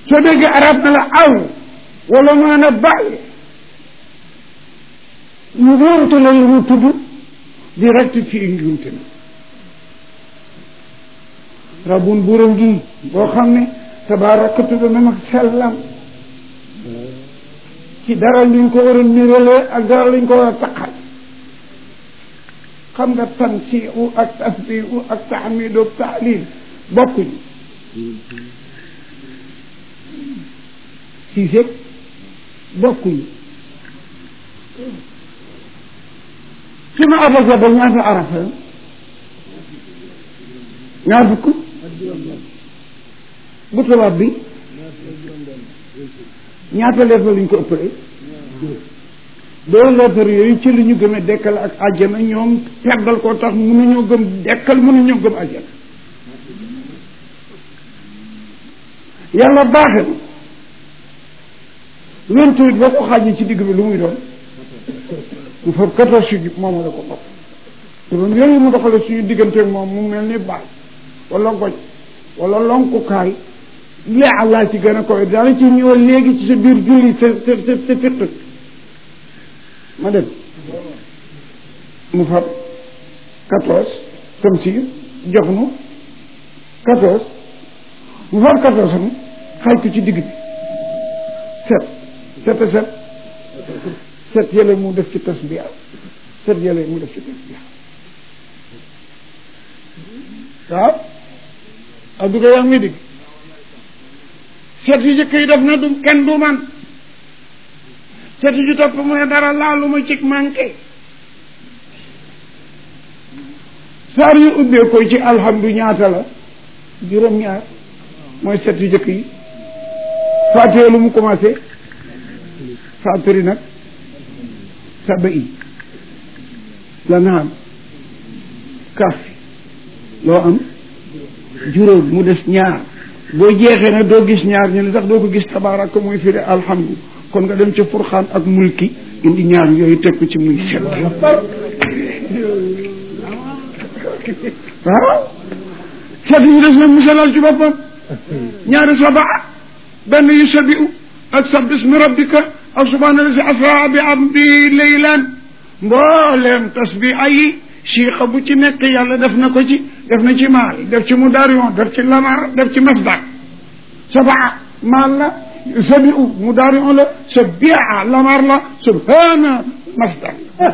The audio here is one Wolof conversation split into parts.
soo déggee arab na la aw wala maa na bàyyi ñu wóorute la lu mu tudd di rectifier njuumte na rabun buuram gi boo xam ne tabaraka tudd na mag sellam ci dara luñ ko war a nirale ak dara luñ ko war a taqal xam nga tansiu ak tasbihu ak tahmidu ak taalil bokkuñu si sëg bokkuñu sunu abasa ba ñaata arafa ñaar fukk bu tubaab bi ñaata lettre lañ ko ëppale doo lettre yooyu ci li ñu gëm a dekkal ak àjjana ñoom teddal ko tax mënuñoo gëm dekkal mënuñoo gëm àjjana yàlla baaxe na vingt-huit boo ko xaajee ci digg bi lu muy doon mu fab quatorze ji moom la ko bopp te doon yooyu mu doxale suñu digganteeg moom mu mel ni baal wala goj wala lonkukaay lee àllaa ci gën a koy daala ci ñëwal léegi ci sa biir julli sa sa sa sa fiq ma dem mu fab quatorze comme si jox nu quatorze mu fab quatorze am xaaj ko ci digg bi set set a set set yële mu def ci tasbiya set yële mu def ci tasbiya waaw ak du ko yaa ngi digg set yu jëkk yi def na du kenn du man set yu topp mu ne dara laalu ma cig manqué saar yu ubbee ko ci alhamdu ñaata la juróom-ñaar mooy set yu jëkk yi faatee lu mu commencé faatiri nag saba i la naam kaf loo am juróom mu des ñaar boo jeexee ne doo gis ñaar ñu ne sax doo ko gis tabaaraka muy firi alhamdu kon nga dem ca furxaan ak mulki indi ñaar yooyu teg ko ci muy set waaw set ñu des nag musalal ci boppam ñaari sabaa benn yu sabiu ak sabbi ismi rabbika ak subhaana la si asra bi abdi laylan mbooleem tasbiha yi siixa bu ci nekk yàlla def na ko ci def na ci maal def ci mudaarion def ci lamar def ci masdar sabaa maal la sabiu mudaarion la sabia lamar la subhaana masdar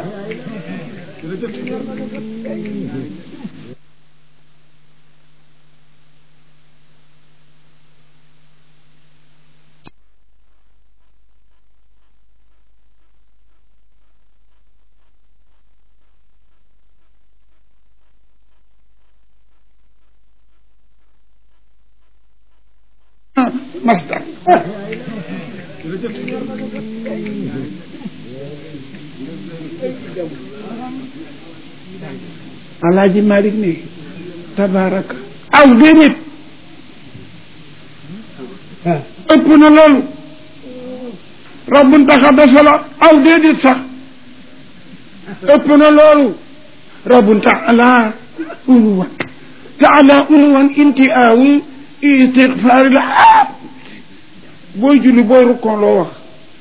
masdar alaaji malik ne tabaraka aw déedéet ëpp na loolu rabbun taxaddasa la aw déedéet sax ëpp na loolu rabbun taala uluwan taala uluwan inti aawi istigfaar la ah booy julli booy rukkoon loo wax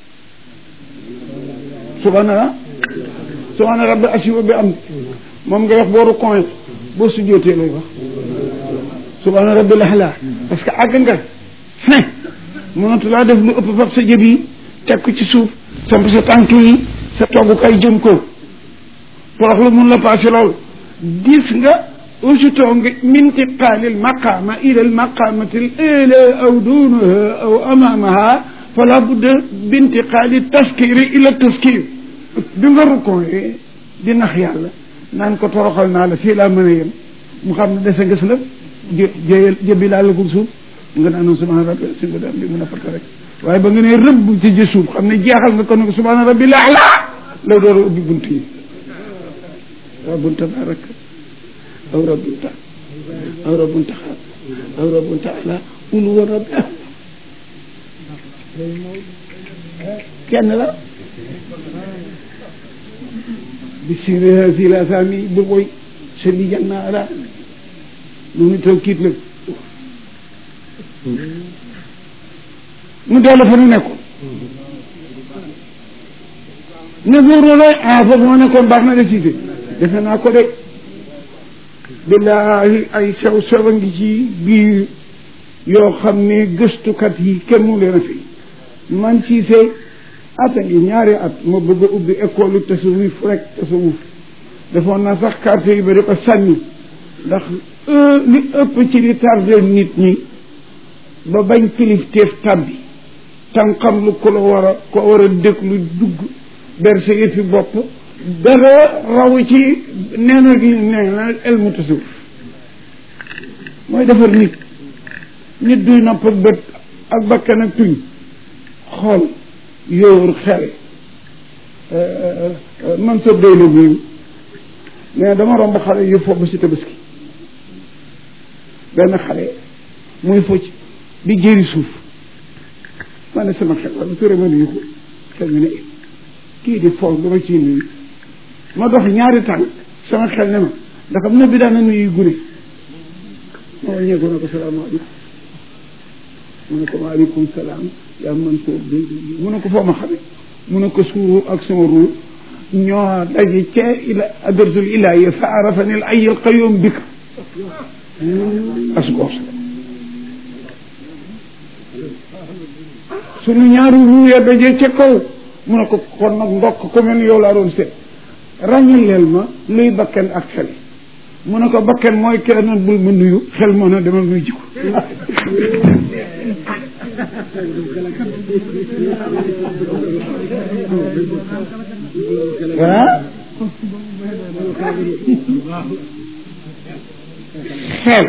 subhaana subhaana rabbi asiwa bi am moom nga wax boo rukkoon boo sujjootee lay wax subhaana rabbi laxlaa parce que àgg nga fin mënatu laa def lu ëpp fab sa jëb yi teg ko ci suuf samp sa tànk yi sa toggukaay jëm ko torox lu mun la passé lool gis nga aussitôt nga min intiqaali almaqama ila almaqamati al aw dunaha aw amamaha fala budda bintiqaali taskiri ila taskir bi nga rukkooyee di nax yàlla naan ko toroxal naa la fii laa mën a yem mu xam ne dese nga si la jë jëyal jëbbi laa la ko suuf nga naan subhaana rabbi si nga dam bi mun a fata rek waaye ba nga ne rëbb ci jë suuf xam ne jeexal nga ko ne ko subhaana rabbi laa laa la door a ubbi bunt yi rabbun tabaraka aw rabbun ta aw rabbun taxaar aw rabbun taala ulu wa rabbi kenn la bisimilah si la saa mi bu koy sëli janna ala mu ngi toog kiit la nu dellu fa nu nekkoon ne góoroo lay ah foofu ma nekkoon baax na de siise defe naa ko de billaahi ay sew sew a ngi ci biir yoo xam ne gëstukat yi kenn mu leen a fi man siise ata ngi ñaari at ma bëgg a ubbi école tasawuf rek tasawuf defoon naa sax carte yi ba di ko sànni ndax li ëpp ci li tardé nit ñi ba bañ kilifteef tàbbi tam xam lu ko la war a ko war a déglu dugg berse yëfi bopp dara raw ci nee na gi nee na elmu tasawuf mooy defar nit nit duy nopp ak bët ak bakkan ak tuñ xool yóor xel man sa doy la biu mais dama romb xale yu foofu si tabaski benn xale muy focc di jëri suuf ma ne sama xel wala ture ma nuyu ko xel mi ne kii di foofu dama ciy nuyu ma dox ñaari tànk sama xel ne ma ndax am na bi daan na nuyu gune ma wàññeeku ne ko salaamaaleykum mu ne ko waaleykum salaam yaa man koo dégg mu ne ko foo ma xamee mu ne ko suuru ak sama ruur ñoo daje ca ila adratul ilahi fa arafani al ayy al qayyum bika asgoos sunu ñaari ruu ya daje ca kaw mu ne ko kon nag ndokk ko mel yow laa doon seet ràññileel ma luy bakken ak xel mu ne ko bakken mooy kenn noon bul ma nuyu xel moo na demal nuy jiko ah xel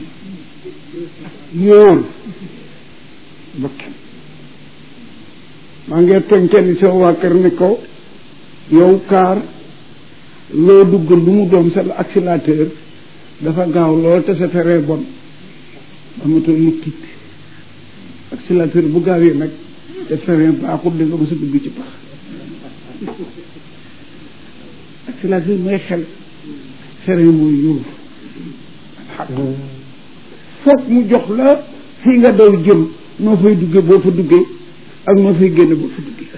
yóor bakken maa ngi tooñ kenn sama waa kër ne ko yow kaar loo dugg lu mu doom sa accélérateur dafa gaaw lool te sa feree bon amatul mu tiit accélérateur bu gaawee nag te feree baaxul da nga mës a dugg ci pax accélérateur mooy xel feree mooy yóor foog mu jox la fii nga daw jëm noo fay duggee boo fa duggee ak noo fay génne boo fa duggee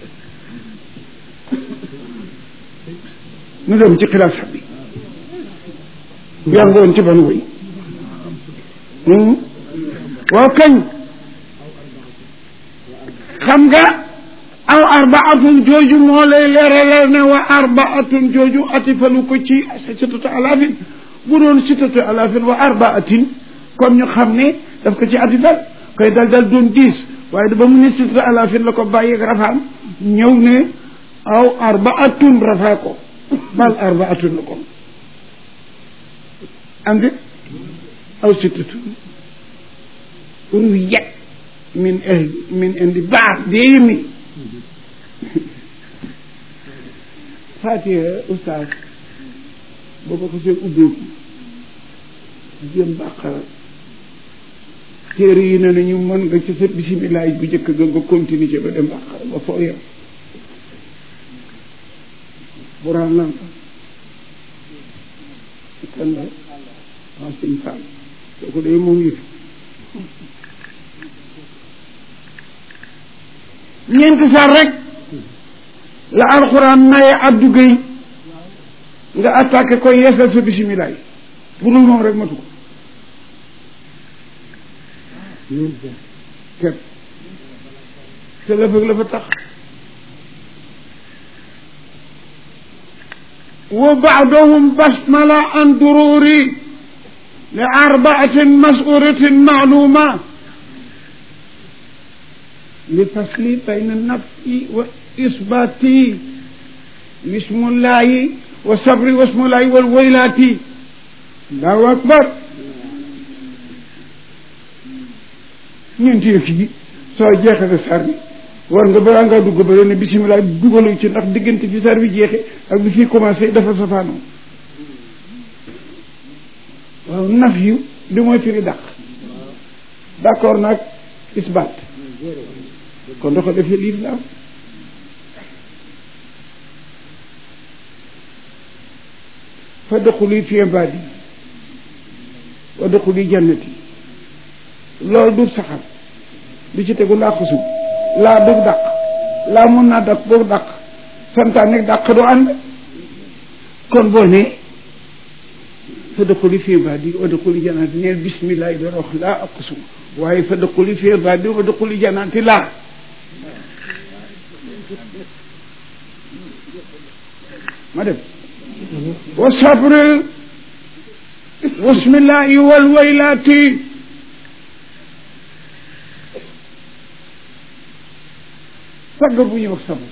nu dem ci xilaas bi yaa ngoon ci ban woy waaw kañ xam nga aw arbaatun jooju moo lay leeralal ne wa arbaatun jooju atifalu ko ci sitatu alaafin bu doon sitatu alaafin wa arbaatin kon ñu xam ne daf ko ci atifal koy dal dal doon dix waaye ba mu ne sitatu alaafin la ko bàyyeeg rafaam ñëw ne aw arbaatun rafaa ko bal arbaatun la ko am de aw sitatu ruwiyat min ahli min indi baax déemi fatiha oustaz booba ko see ubbeeku jëm bàqara téere yi ne nañu mën nga ci sa bisimilaay bu njëkk ga nga continuer ci ba dem bàqara ba foo yem buraan lan kan la waaw sëñ Fall kooku day moom yëf ñeenti saar rek la alxuraan maye Abdou Gueye nga attaqué ko yeesal sa bisimilah yi bu dul moom rek matu ko képp te la fëg la fa tax wa baadahum basmala an dururi li arbaatin masuratin maaluma li fasli bayna nafi wa isbati bismillahi wa sabri wa ismullahi wal waylati allahu akbar ñeenti yëf yi soo jeexale sar bi war nga balaa ngaa dugg ba ne bisimilah dugalu ci ndax diggante fi sar bi jeexe ak bi fii commencé dafa safaanoo waaw naf yu di mooy firi dàq d'accord nag isbaat kon dafa defee liif la am fa dëxuli fi ibaadi wa dëxuli jannati loolu du saxar bi ci tegu ndàq sum laa dug dàq laa mun naa dàq boog dàq santaane dàq du ànd kon boo ne fa dëkkuli fii ba di wa dëkkuli janaati neel bismillah yi doon wax laa ak sum waaye fa dëkkuli fii ba di wa dëkkuli janaati laa ma dem wa sabri wasmillahi wal waylaati sagg bu ñuy wax sabr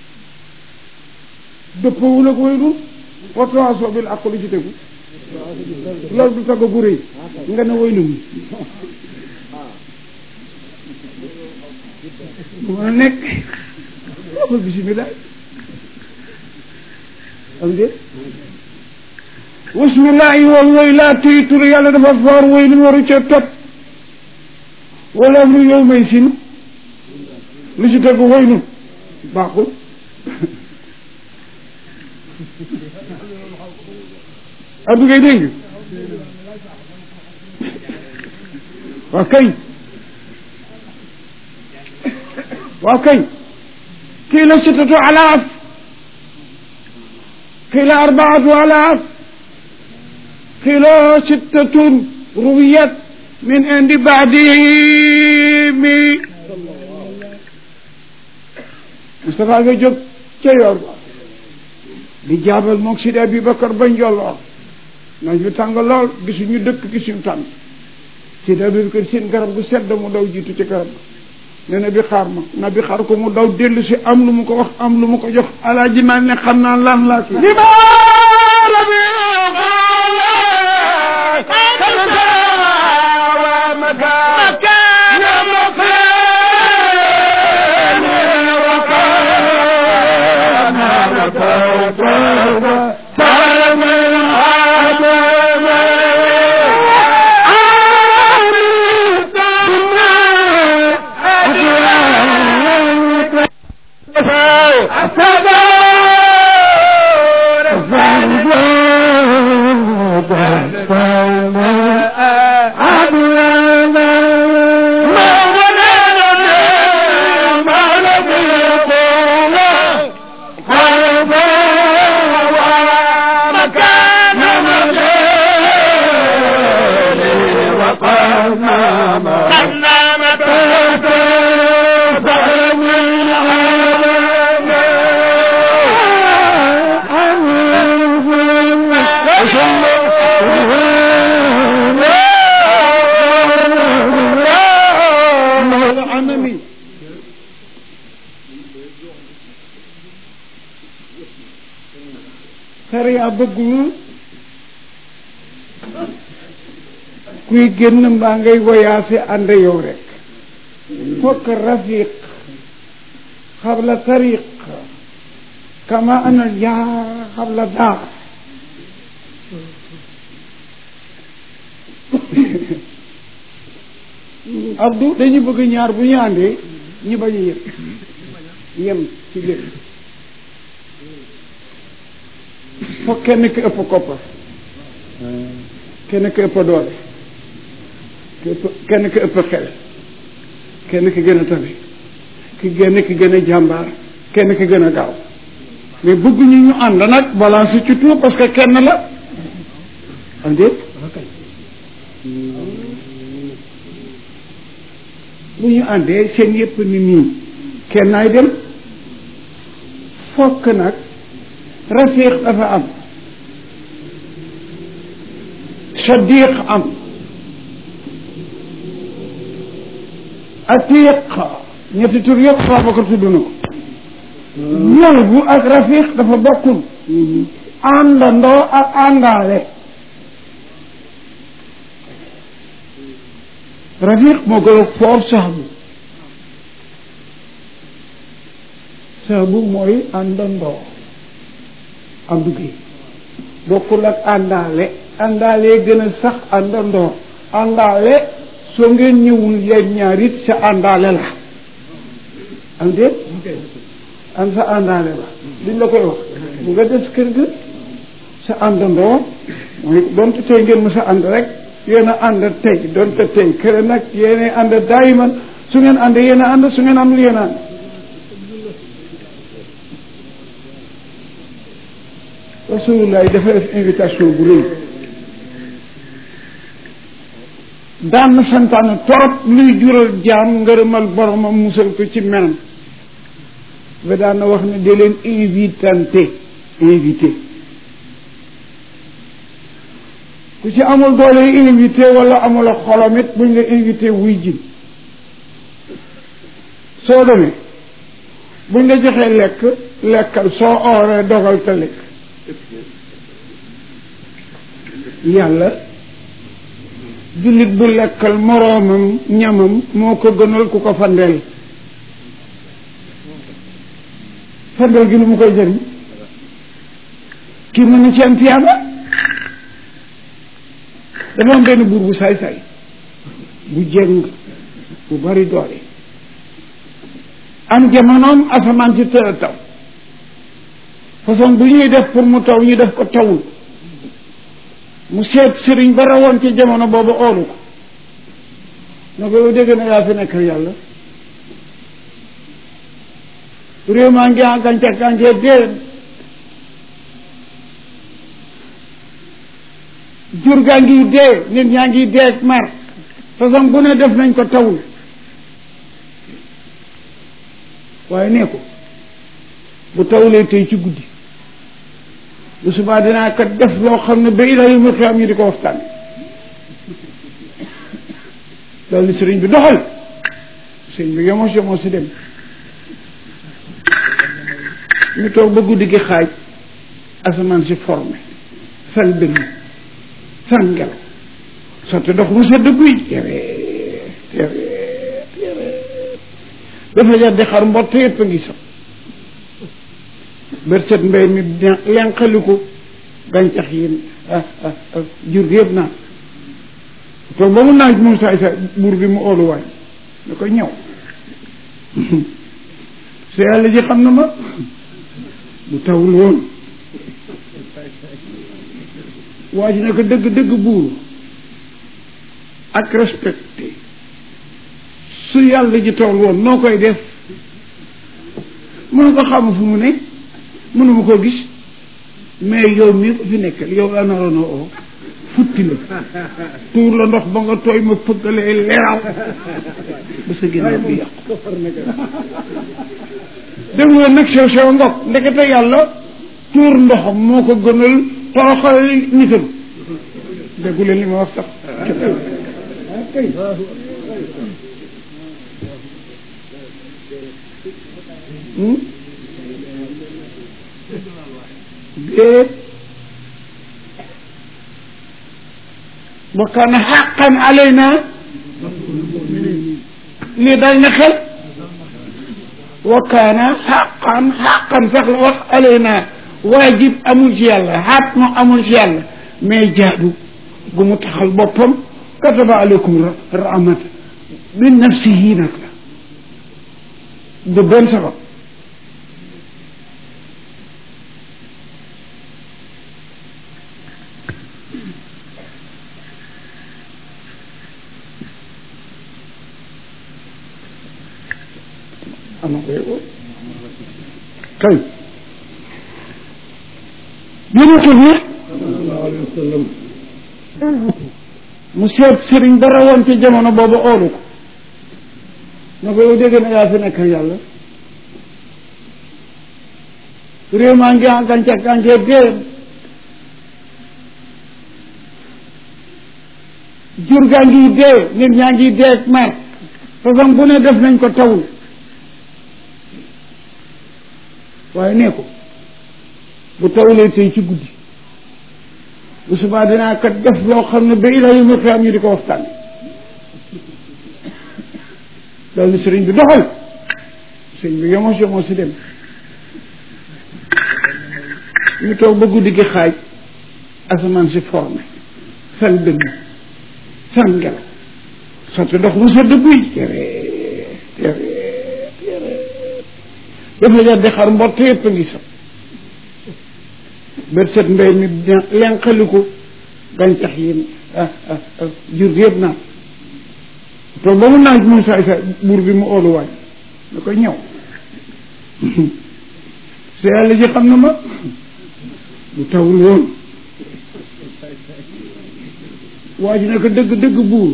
dëppawul ak waylu watawaasaw bil haqqi lu ci tegu loolu du tagg gu rëy nga ne waylu mi bu mën a nekk waxul bisimilah am déet wasmillahi wal waylaati tur yàlla dafa foor waylun waru ca topp wala amru yow may sin lu ci tegu waylun baaxul addu ngay dégg waaw kay waaw kay kii la sittatu alaaf kii la arbaatu alaaf kii la sittatun ruwiyat min indi baadimi Moustapha nga jóg ca yoor ba di jaabal moog Sidi Abubakar ba njolloor naaj bi tàng lool gisuñu dëkk gisuñu tànn Sidi Abubakar seen garab gu sedd mu daw jiitu ci garab ne na bi xaar ma na bi xaar ko mu daw dellu si am lu mu ko wax am lu mu ko jox alaaji naan ne xam naa lan laa ki sariya bëggul kuy génn mbaa ngay voyagé ànd yow rek fokk rafiq xabla tariq kama ana jaar xabla daar Abdou dañu bëgg ñaar bu ñu àndee ñu bañ a yem yem ci lépp foog kenn ki ëpp koppar kenn ki ëpp doole kenn ki ëpp xel kenn ki gën a tabe ki genn ki gën a jàmbaar kenn ki gën a gaaw mais bëgguñu ñu ànd nag balance ci tout parce que kenn la am déet bu ñu àndee seen yëpp ni nii kenn naay dem fokk nag rafiq dafa am sadiq am atiq ñetti tur yëpp Babacar tudd na ko ñëw bu ak rafiq dafa bokkul àndandoo ak àndaale rafiq moo gën a foor sahbu sahbu mooy àndandoo am duggee bokkul ak àndaale àndaale gën a sax àndandoo àndaale soo ngeen ñëwul yéen ñaar it sa àndaale la am déet am sa àndaale la liñ la koy wax bu nga des kër ga sa àndandoo mooy donte tey ngeen ma sa ànd rek yéen a ànd tey donte tey kër nag yéen ànd daayiman su ngeen ànd yéen a ànd su ngeen àndul yéen a ànd rasulullah dafa def invitation bu rëy daan na santaane torop luy jural jaam ngërëmal boromam musal ko ci menam ba daan na wax ne di leen invitante invité ku ci amul doole invité wala amul a xolom it buñ la invité wuy ji soo demee buñ la joxee lekk lekkal soo ooree dogal te lekk yàlla jullit bu lekkal moroomam ñamam moo ko gënal ku ko fandeel fandeel gi lu mu koy jëriñ kii mën na ci am tiyaaba dafa am benn buur bu saay-saay bu jëng bu bari doole am jamonoom asamaan si tëra taw façon bu ñuy def pour mu taw ñu def ko tawul mu seet sëriñ ba rawoon ci jamono boobu oolu ko na ko yow dégg na yaa fi nekk yàlla réew maa ngi en gàncax gàncax dee jur gaa ngi dee nit ñaa ngi dee ak mar façon bu ne def nañ ko tawul waaye nee ko bu tawulee tey ci guddi bu subaa dinaa kat def loo xam ne ba ila yu mu xiyam ñu di ko waxtaan loolu ni sëriñ bi doxal sëriñ bi yomos yomos si dem ñu toog ba guddi gi xaaj asamaan si formé fal dënn san ngelaw sotti ndox mu sedd guy tere tere tere dafa jar di xar mbott yëpp a ngi sax bër set mbay mi lenqaliku gàncax yi jur gi yëpp naan toog ba mu naaj moom saay saay buur bi mu oolu waay da ko ñëw sa yàlla ji xam na ma bu tawul woon waa ji ne ko dëgg dëgg buur ak respecté su yàlla ji tawul woon noo koy def mënu ko xam fu mu ne mënuma koo gis mais yow mii ko fi nekkal yow la naroon a oo futti la tuur la ndox ba nga tooy ma pëggalee leeraw ba sa ginnaaw bi yàqu dem woon nag sew sew ngok ndekete yàlla tuur ndoxam moo ko gënal toroxal nitam déggu leen li ma wax sax déet wa kaana xaqan alayna lii dal na xel wa kaana xaqan xaqan sax la wax alayna waajib amul ci yàlla xaat mu amul ci yàlla mais jaadu gu mu taxal boppam kataba aleykum rahmata min nafsihi nag la du benn sabab ama ko yego kay yénatul ne mu seet sëriñ ba rawoon ci jamono boobu oolu ko na ko yow dégg na yaa fi nekk yàlla réew maa ngi en gàncax gàncax dee jur gaa ngi dee nit ñaa ngi dee ak mar façon bu ne def nañ ko tawul waaye nee ko bu tawulee tey ci guddi bu subaa dinaa kat def loo xam ne ba ila yu mu xiyam ñu di ko waxtaan loolu sëriñ bi doxal sëriñ bi yomos yomos si dem ñu toog ba guddi gi xaaj asamaan si formé fal dënn san ngelaw sotti ndox mu sedd guy tere tere tere dafa jar di xar mbott yëpp a ngi sax bët set mbay mi lenqaliku gàncax yi jur gi yëpp naan toog ba mu naaj moom saay saay buur bi mu oolu waaj da koy ñëw sa yàlla ji xam na ma bu tawul woon waa ji ne ko dëgg dëgg buur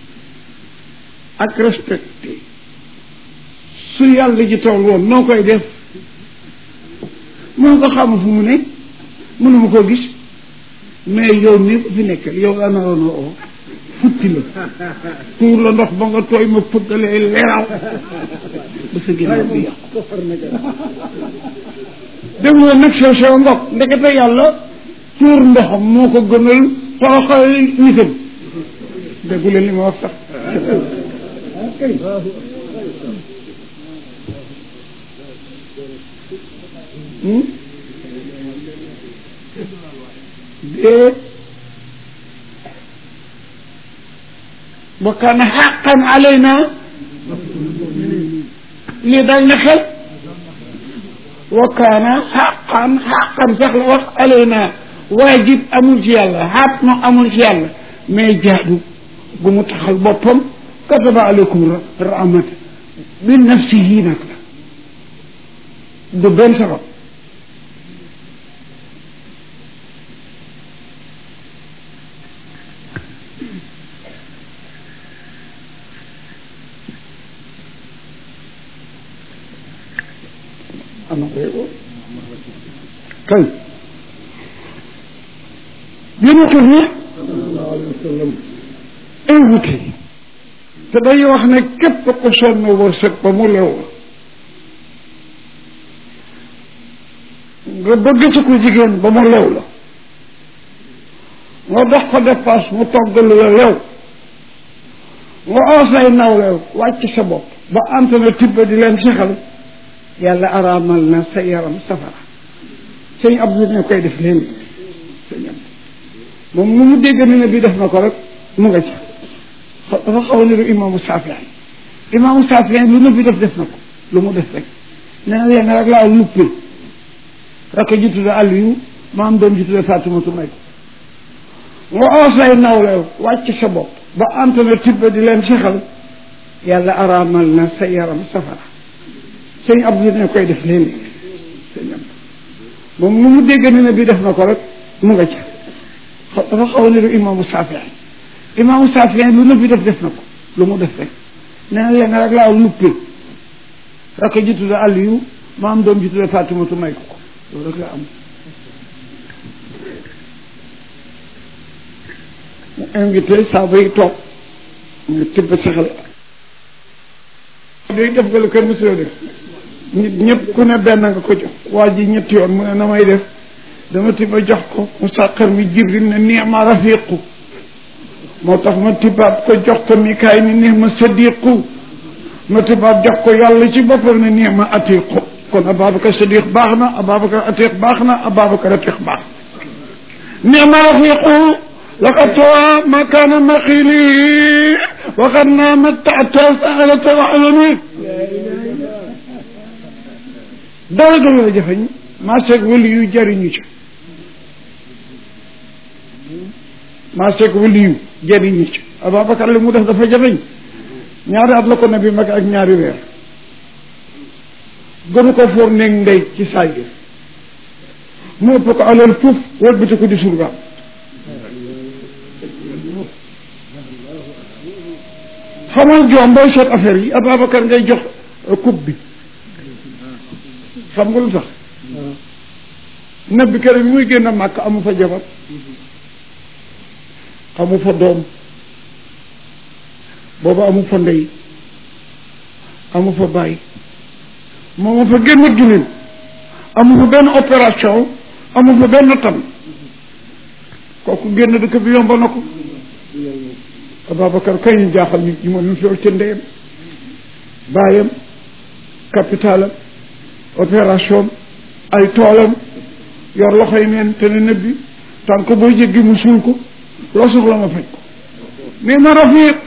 ak respecté su yàlla ji tawul woon noo koy def moo ko xam fu mu ne mënuma koo gis mais yow mi ko fi nekkal yow la naroon a oo futti la tuur la ndox ba nga tooy ma fëggalee leeral ba sa ginnaaw bi yàqu déglu la nag sew sew ngok ndekete yàlla tuur ndoxam moo ko gënal toroxal nitam déggu leen li ma wax sax déet wa kaana xaqan alayna lii dal na xel wa kaana xaqan xaqan sax la wax alayna waajib amul ci yàlla xaat ma amul ci yàlla mais jaadu gu mu taxal boppam kataba aleykum rahmata bi nafsihi nag la du benn sabab am na ko kay yonent bi invité te day wax ne képp ko sonn wërsëg ba mu lew nga bëgg ci ko jigéen ba mu lew la nga dox ko dépasse mu togg lu la lew nga oosay nawlew wàcc sa bopp ba ant na tibba di leen sexal yàlla araamal na sa yaram safara sëñ Abdou ne koy def leen sëñ Abdou moom mu mu dégg ne bi def na ko rek mu nga ci dafa xaw a niru imaamu Saafi'i imaamu Saafi'i lu na bi def def na ko lu mu def rek nee na leen rek laa luppe rek ji tudde Aliyu ma am doom ji tudde Faatimatu may ko nga oosay nawle wàcc sa bopp ba antana tibba di leen sexal yàlla araamal na sa yaram safara sëñ Abdou ne koy def leen sëñ Abdou moom mu mu dégg ne bi def na ko rek mu nga ca dafa xaw a niru imaamu Saafi'i imaamu Saafi'i lu na bi def def na ko lu mu def rek nee na leen rek laa luppe rek ji tudde Aliyu ma am doom ji tudde Faatimatu may ko ko loolu rek laa am mu invité saaba yi toog mu tibb saxal day def nga lu kër monsieur def nit ñëpp ku ne benn nga ko jox waa ji ñetti yoon mu ne na may def dama tibba jox ko mu sàqar mi jibril ne ni'ma rafiqu moo tax ma tibbaat ko jox ko mikaay ni ni'ma sadiqu ma tibbaat jox ko yàlla ci boppam ne ni'ma atiqu kon ababacar sadiq baax na ababacar atiq baax na ababacar atiq baax ni'ma rafiqu laqad sawa ma kaana maqili waqad naama taata saalata waxlami dara gënu la jafeñ maa seeg wali yu jariñu ci maa seeg wali yu jariñu ci Ababacar li mu def dafa jafeñ ñaari at la ko nabi mag ak ñaari weer gënu ko foor néeg ndey ci saay gi mu ëpp ko alal fuuf wëlbati ko di surgaam xamal joom booy seet affaire yi Ababacar ngay jox coupe bi xam nga lu tax nabi kër bi muy génn màkk amu fa jabar amu fa doom booba amu fa ndey amu fa bàyyi moomu fa génn ginin amu fa benn opération amu fa benn tam kooku génn dëkk bi yomba na ko Ababacar kay ñu jaaxal nit ñi moom ñu fi ca ndeyam baayam capitalam opération ay toolam yor loxoy neen te ne nëbbi tànk booy jéggi mu suul ko loo soxla ma faj ko nee na rafiq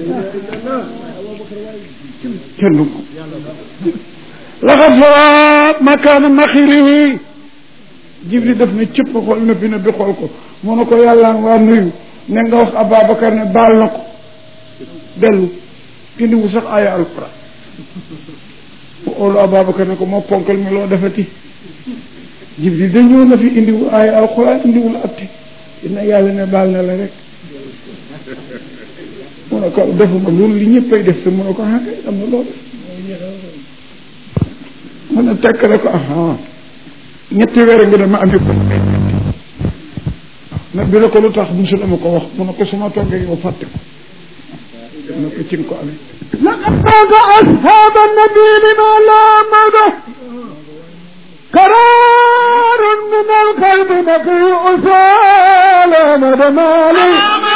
kenn du ko laxat sawa makaana maxili wi jibli def na cëpp xool nëbbi nëbbi xool ko mu ne ko yàlla waa nuyu ne nga wax Ababacar ne baal na ko dellu indiwu sax aaya alquran mu oolu Ababacar ne ko moo ponkal mi loo defati Jibril da ñëw na fi indiwu aaya alquran indiwul atte dina yàlla ne baal na la rek mu ne ko defuma loolu li ñëppay def te mu ne ko ah kay am na loolu mu ne tekk ne ko ah ñetti weer nga dama amee ko nag bi ne ko lu tax musul ma ko wax mu ne ko su ma toggee yow fàtte ko mu ne ko ci nga ko amee لقد فاز أصحاب النبي لما لا موته قرار من القلب نقي أسال مدمالي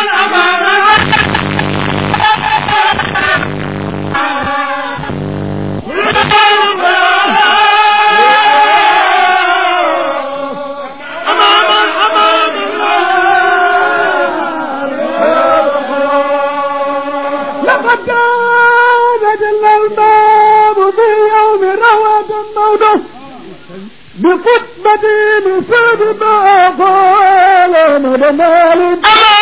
لقد كان جل الباب في يوم رواد الموت بخطبة بسبب ما قال مدمال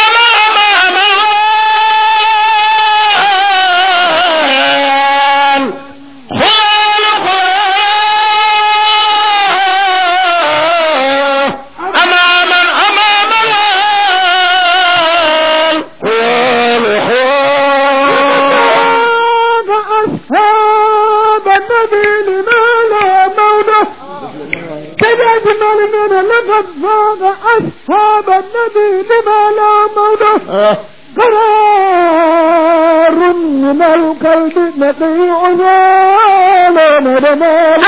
أصحاب النبي لما لا موته كالأجمل من لقد فاق أصحاب النبي لما لا موته قرار من القلب نقيع زال مدمال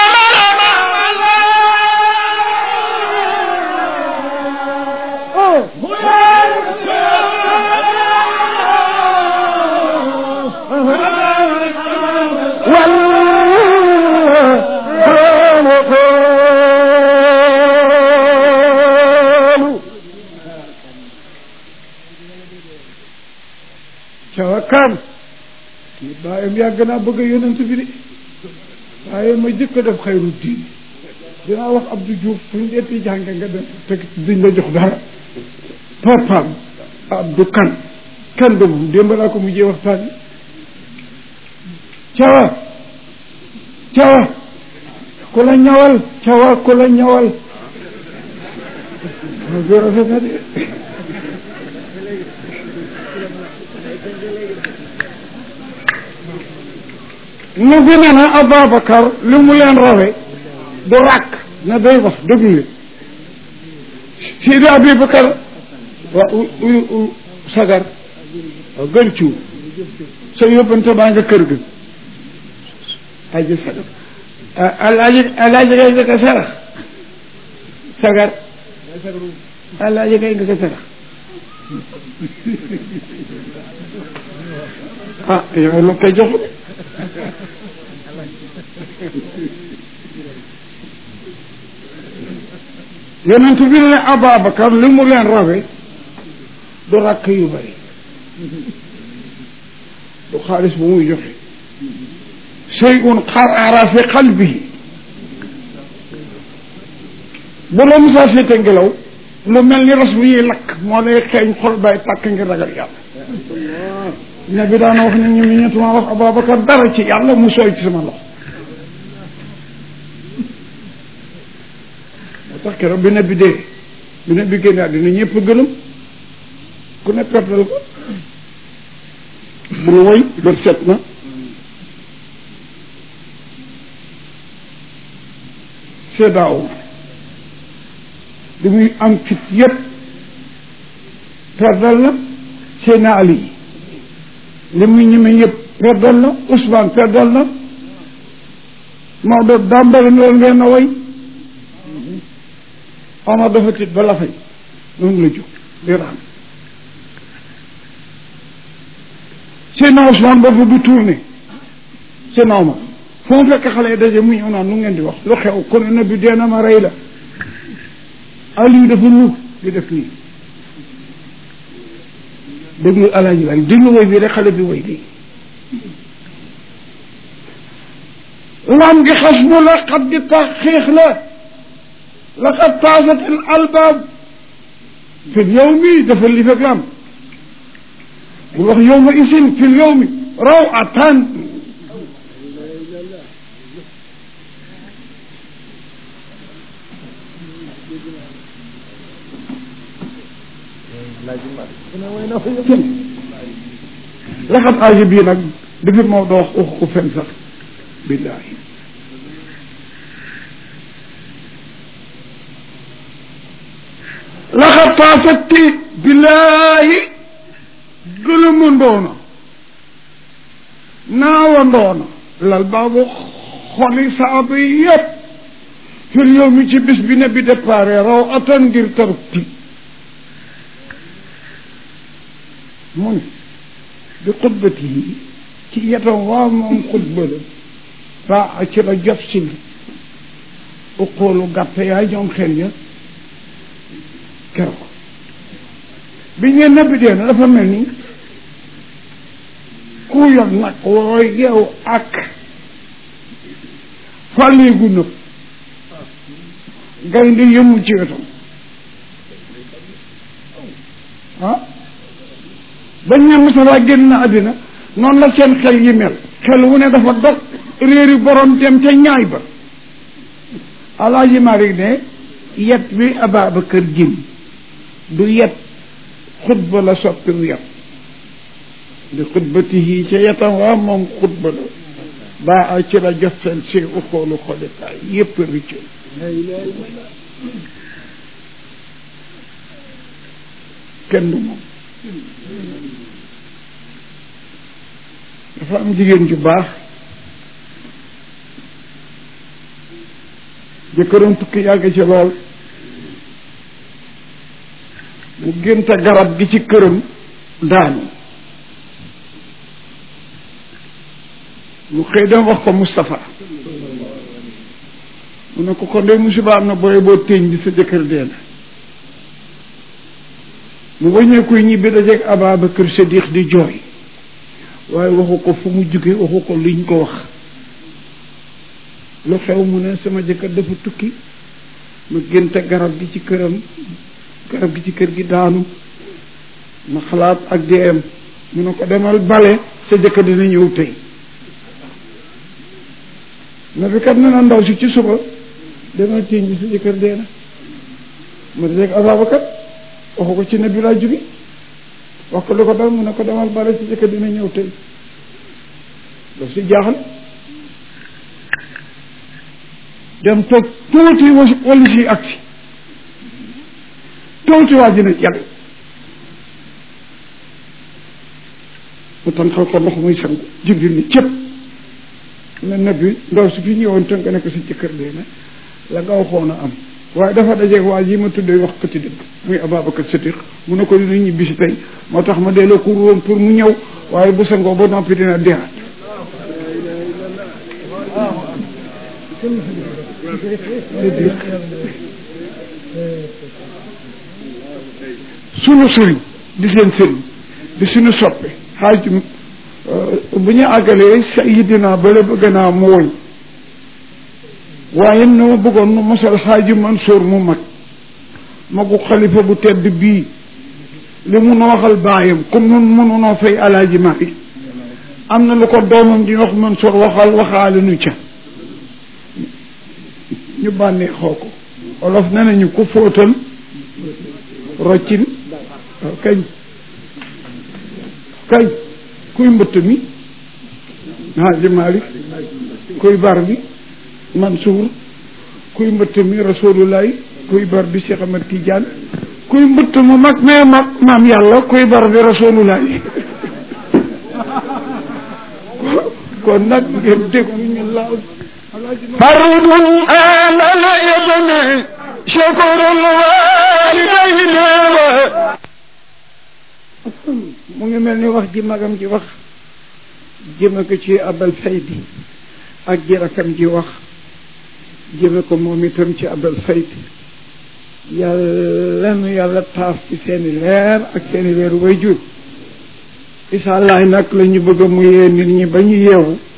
والخالقون cawakaan kii bàyyam yàgg naa bëgg a yonent bi de waaye ma jëkk a def xayru diin dinaa wax Abdou Diouf fu ñu deeti jànge nga dem te duñ la jox dara papaam Abdou kan kan de moom démb laa ko mujjee waxtaan yi cawa cawa ku la ñawal cawa ku la ñawal ma gën a rafet na de nu bi ne na Ababacar li mu leen rawe du ràkk na day wax déglu leen Sidi Abubakar waa u u u sagar waaw gën ciw sa yóbbante baa nga kër ga aji sagar alaaji alaaji kay nga ko sarax sagar alaaji kay nga ko sarax ah yow la koy jox de yonent bi ne Ababacar li mu leen rawe du rakk yu bari du xaalis bu muy joxe shay'un qarara fi qalbihi bu la musaa féete ngelaw lu mel ni ras bu ñuy lakk moo lay xeeñ xol bay tàkk ngir ragal yàlla ne bi daana wax ne ñu mi ñetuma wax Ababacar dara ci yàlla mu sooy ci sama loxo moo tax keroog bi ne bi dee bi ne bi génne àddina ñëpp gëlëm ku ne pertal ko bul woy bët set na seedaaw li muy am fit yëpp perdal na Seydina Ali li muy ñeme yëpp perdal na Ousmane perdal na Maodo dàmbale loolu ngeen a woy Omar dafa tiit ba la fay noonu la jóg di raam Seydina Ousmane boobu du tourné Seydina Omar foo mu fekk xale yi daje mu ñëw naan nu ngeen di wax lu xew kon na bi dee na ma rey la Aliou dafa ñëw di def nii déglu alaaji waay déglu woy bi rek xale bi woy lii lam gi xas mu la xat di tax xiix la laqad taasat al albaab fi l yowmi dafa li fekk lam bu wax yowma isin fi l yowmi rawatan laxat aaji bii nag dafit moo doo wax waxu ko fen sax billahi laxat taasatti billahi gëlëma ndoona naawa ndoona lal baabu xoli saaba yi yëpp fil yow mi ci bis bi ne bi déparé raw atan ngir taruk ti mu ne bi xutbati yi ci yetam waa moom xutba la baa ci la jot si uqoolu gàtt yaay ñoom xel ya keroog bi ngeen nebbi dee na dafa mel ni ku yor nag woo yow ak fàlleegu nëb gaynde yëmul ci wetam ah bañ ne Musaa génn na àddina noonu la seen xel yi mel xel wu ne dafa dog réeri borom dem ca ñaay ba alaaji Maalik ne yet wi Ababacar jëm du yet xutba la soppiwu yet di xutbatihi ca yetam waa moom xutba la baa a ci la jofel si uxoolu xolikaay yépp ricc kenn du moom dafa am jigéen ju baax jëkkëram tukki yàgg ci lool mu génte garab gi ci këram daanu mu xëy dem wax ko Moustapha mu ne ko kon de musiba am na booy boo téeñ bi sa jëkkër dee na mu wëññeekuy ñibbi dajeeg Ababacar Sadiq di jooy waaye waxu ko fu mu jóge waxu ko liñ ko wax lu xew mu ne sama jëkkër dafa tukki ma génte garab gi ci këram garab gi ci kër gi daanu ma xalaat ak deem mu ne ko demal bale sa jëkkër dina ñëw tey na bi kat ne na ndaw si ci suba demal tiiñ bi sa jëkkër dee na ma dajeeg Ababacar waxu ko ci ne bi laa jóge wax ko lu ko dal mu ne ko demal bale sa jëkkër dina ñëw tey daf si jaaxal dem toog tuuti wali si agsi tuuti waa ji ne jàll mu tànqal ko ndox muy sangu jibril ni cëpp ne nabi ndaw su fi ñëwoon tënk ne ko sa jëkkër dee na la nga waxoon a am waaye dafa dajeeg waa ji ma tuddee wax kati dëgg muy Ababacar Sadiq mu ne ko dina ñibbi si tey moo tax ma delloo ko woon pour mu ñëw waaye bu sangoo ba noppi dina deewaat sunu sëriñ di seen sëriñ di suñu soppe xaaj bu ñu àggalee sayidina bale bëgg naa mu woy waaye na ma bëggoon nu mosal xaaji Mansour mu mag magu xalifa bu tedd bii li mu nu waxal baayam comme nun mënunoo fay alaaji Maalik am na lu ko doomam di wax Mansour waxal waxaale nu ca ñu bànnee xoo ko olof ne nañu ku fóotal roccin waaw kañ kañ kuy mbëtt mi Haaji Maalik kuy bar bi Mansour kuy mbëtt mi Rasulullahi kuy bar bi Cheikh Ahmad Tidiane kuy mbëtt mu mag mais mag maam yàlla kuy bar bi Rasulullahi kon nag ngeen déglu ñu laal فرد على الابن شكر الوالدين mu ngi mel ni wax ji magam ji wax jëme ko ci abal faydi ak ji rakam ji wax jëme ko moom itam ci abal faydi yàlla nu yàlla taas ci seeni leer ak seeni leer way jur isa allah nag la ñu bëgg mu yee nit ñi ba ñu yeewu